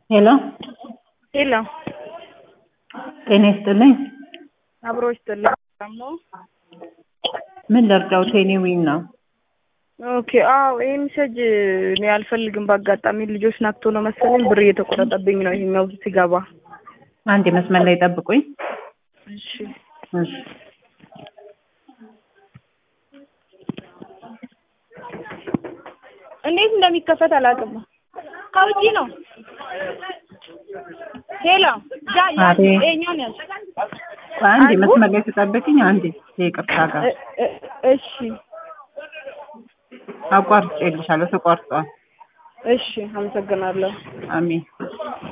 ሄሎ ሄሎ ጤና ይስጥልኝ። አብሮ ይስጥልኝ። ሰላም ነው? ምን ልርዳው? ቴሌዊን ነው። ኦኬ አዎ፣ ይሄ ሜሴጅ እኔ አልፈልግም። በአጋጣሚ ልጆች ናክቶ ነው መሰለኝ ብር እየተቆረጠብኝ ነው ይሄኛው ሲገባ። አንድ መስመር ላይ ጠብቁኝ። እሺ እሺ እንዴት እንደሚከፈት አላውቅም። ከውጪ ነው። ሄሎ ያ ያ አቤት። ይሄኛውን ያዝ። አንድ አልኩ። መስመር ላይ ተጠብቅኝ። አንዴ ይቅርታ ጋር እ- እ- እሺ አቋርጬልሻለሁ። ተቋርጧል። እሺ፣ አመሰግናለሁ። አሜን